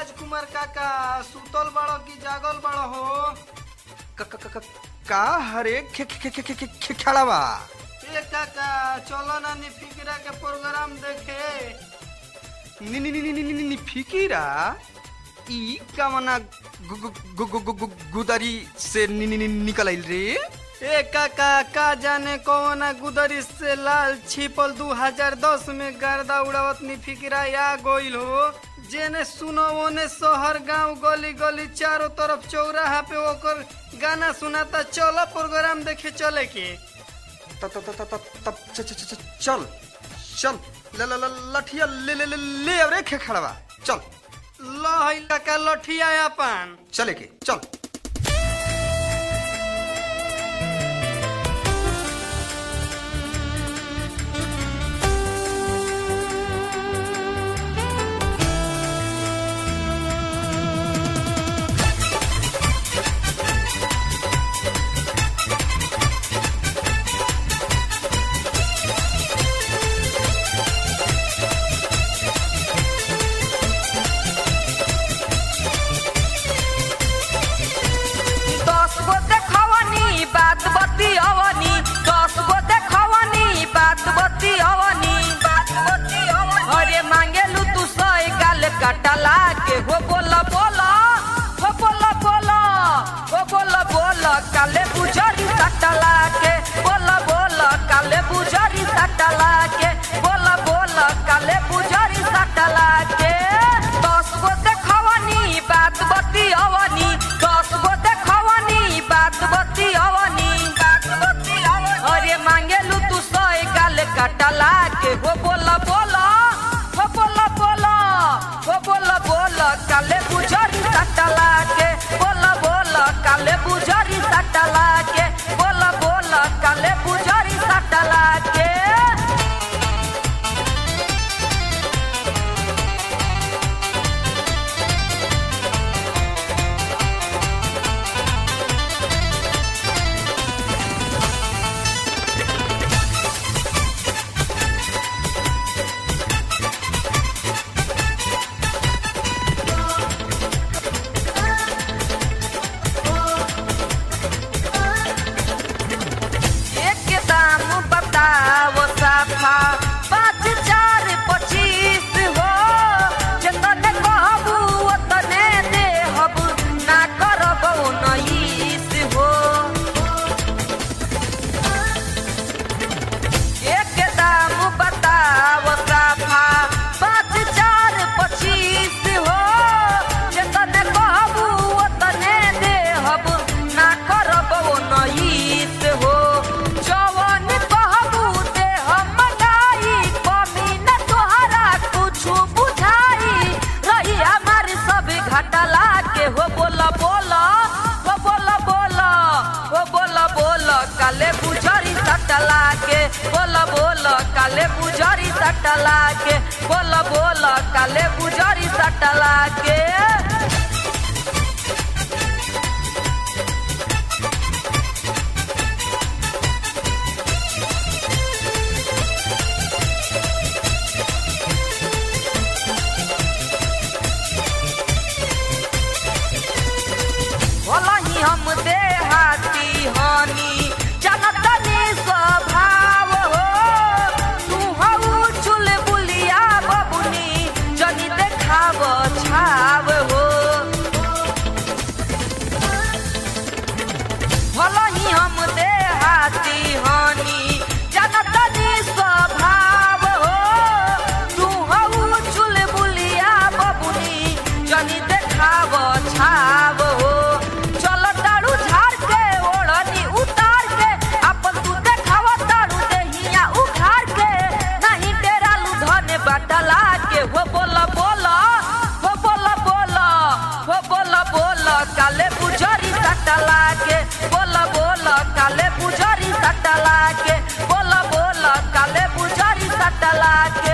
राजकुमार काका सुतल बड़ो की जागल बड़ो हो क- क- क- क- का हरे खे खे खे खे खे खे खड़ा बा ए काका चलो ना नी फिकरा के प्रोग्राम देखे नी नी नी नी नी नी नी फिकीरा ई कमना गु गु गु गु गु गु गुदरी से नी नी नी निकल आइल रे ए काका का जाने कौन गुदरी से लाल छिपल 2010 में गर्दा उड़ावत नी फिकरा या गोइल हो जेने सुनो ओने शहर गांव गली गली चारों तरफ चौराहा पे ओकर गाना सुनाता चलो प्रोग्राम देखे चले के त त त त त च च च चल चल ल ल ल लठिया ले ले ले ले अब रे खे खड़ा बा चल लो है काका लठिया अपन चले के चल दस गो देखवनी बात बती अवनी दस गो देखवनी बात बती अवनी अरे मांगेलू तू सही गाल कटला के हो बोला बोला हो बोला बोला हो बोला बोला काले बुझरी सटला के बोला बोला काले बुझरी सटला के बोला बोला काले बुझरी सटला के दस गो देखवनी बात बती अवनी दस गो देखवनी बात बती अवनी अरे मांगेलू तू सही गाल कटला के हो बोला बोला हो बोला बोला हो बोला बोला काले बुझरी सटला के बोला बोला काले बुझरी सटला के बोला बोला काले बुझरी सटला के एक दाम बताओ साफा पाँच चार पच्चीस हो जतने कहबू ओतने देहब ना करब उन्नीस हो एक दाम बताओ साफा पाँच चार पच्चीस हो जतने कहबू ओतने देहब ना करब उन्नीस हो जवन कहबू देहब मनाई कमी न तोहरा कुछु बुझाई रही हमारी सब घटला के हो बोला बोला हो बोला बोला हो बोला बोला काले बुझरी सटला के बोला बोला काले बुझरी सटला के बोला बोला काले बुझरी सटला के भलही हम देहाती हनी जनतनी स्वभाव हो तू हऊ चुल बुलिया बबुनी जनी देखाव छाव हो भलही हम देहाती हनी जनतनी स्वभाव हो तू हऊ चुल बुलिया बबुनी जनी देखाव छाव हो चल तारू झाड़ के ओढ़नी उतार के अपन तू देखाव तारू देहिया उखाड़ के नहीं डेरा लुधने बटला के हो बोला बोला हो बोला बोला हो बोला बोला काले बुझरी सटला के बोला बोला काले बुझरी सटला के बोला बोला काले बुझरी सटला के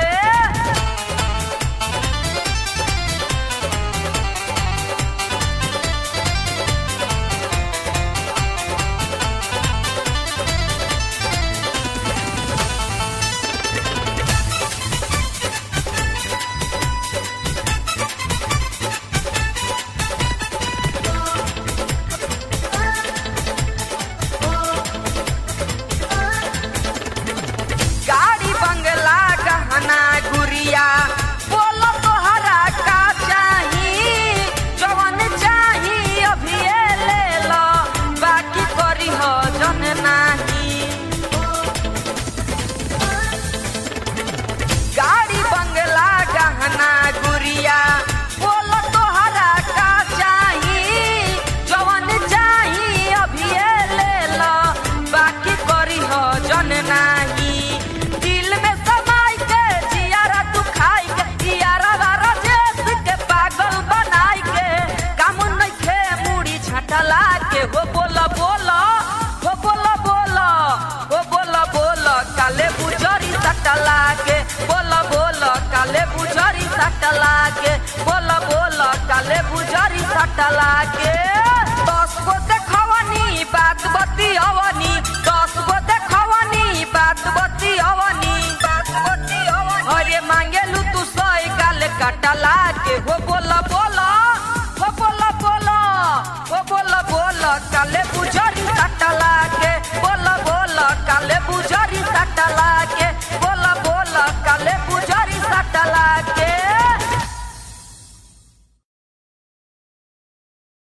सटला के बोल बोल काले बुझरी सटला के दस गो देखवनी बात बतियवनी